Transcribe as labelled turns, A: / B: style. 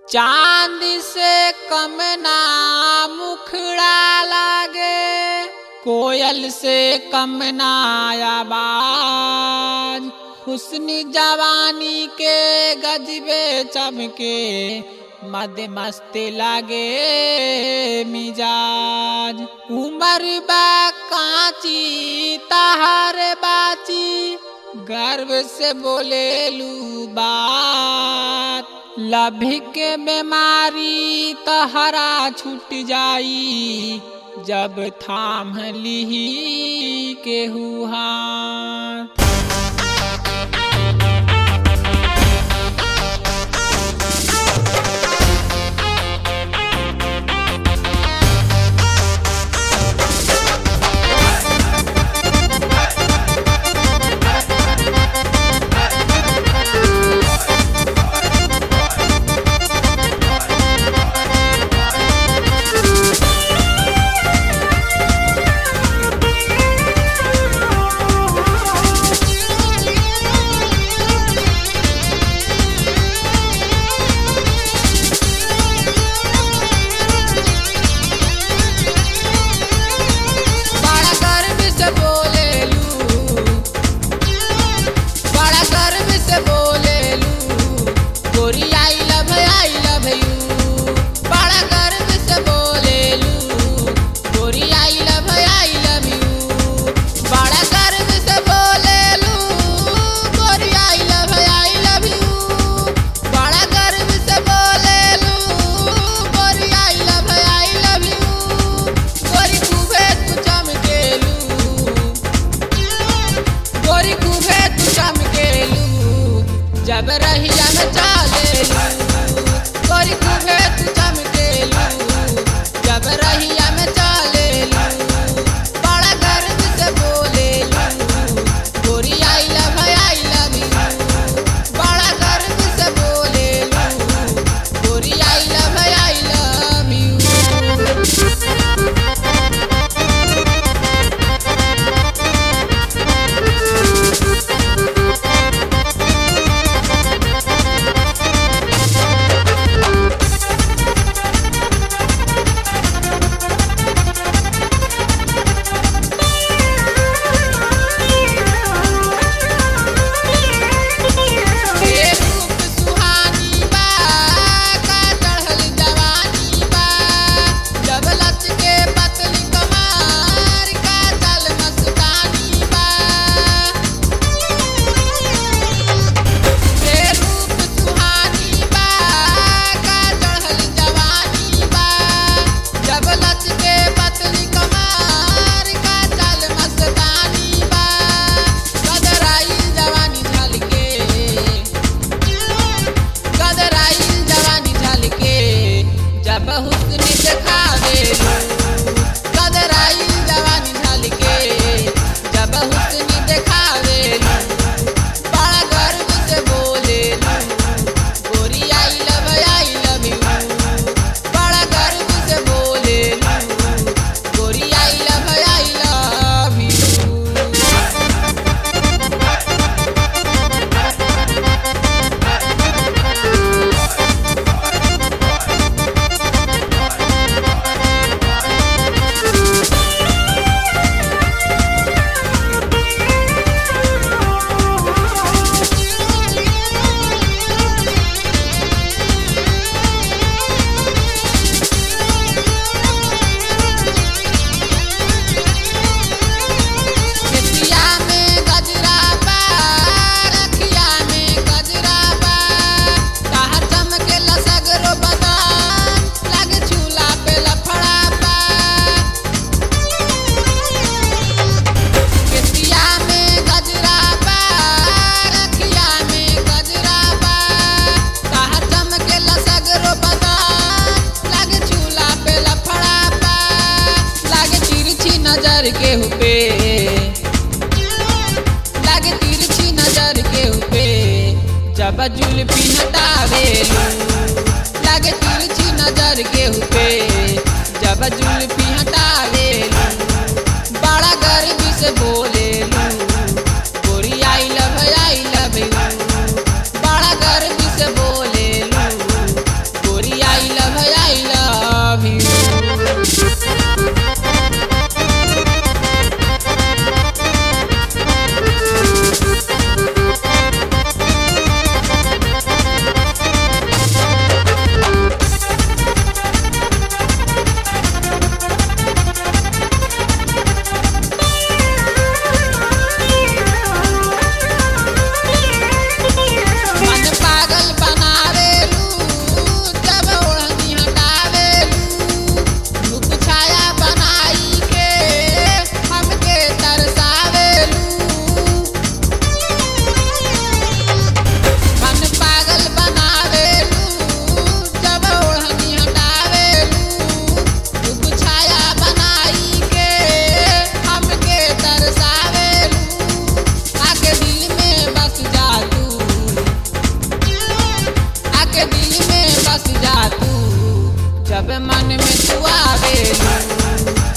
A: चांद से कम ना मुखड़ा लागे कोयल से कम ना आवाज हुस्न जवानी के गजबे चमके मद मस्त लागे मिजाज उमर बा कांची तहार बाची गर्व से बोलेलू बात लभी के बीमारी तहरा छूट जाई जब थाम लिही के हाथ बड़ा गर्व से बोलेलू बड़ा गर्व से बोलेलू गोरी I love I love you बड़ा गर्व से बोलेलू गोरी I love I love you बड़ा गर्व से बोलेलू गोरी I love I love you बड़ा गर्व से बोलेलू गोरी I love I love you गोरी खूबे तू चमकेलू गोरी खूबे तू चमकेलू जब रहिया में चालेलू गोरी खूबे तू चमकेलू जब रहिया में चालेलू बड़ा गर्व से बोलेलू गोरी I love I love you बड़ा गर्व से बोलेलू गोरी I love I love you ए रूप सुहानी बा का चढ़ल जवानी बा जब लच के पतली कमार का चल मस्तानी बा ए रूप सुहानी बा का चढ़ल जवानी बा जब लच के पतली कमार का चल मस्तानी बा कदराई जवानी झलके कदराई जवानी झलके जब हुस्न दिखावेलू कदराई जवानी झलके जब हुस्न दिखावेलू बड़ा गर्व से बोलेलू गोरी I love I love you बड़ा गर्व से बोलेलू गोरी I love I love you खेतिया में गजरा बा रखिया में गजरा बा ताहर चमके लसगरो बदान लागे झूला पे लफड़ा बा खेतिया में गजरा बा रखिया में गजरा बा ताहर चमके लसगरो बदान लागे झूला पे लफड़ा बा लागे तिरछी नजर के हुपे लागे तिरछी नजर के हुपे जब जुल्फी हटावेलू लागे तिरछी नजर के हुपे जब जुल्फी हटावेलू बड़ा गर्व से बोलेलू गोरी I love I love you बड़ा गर्व से बोलेलू में बस जा तू जब मन में तू आवेलू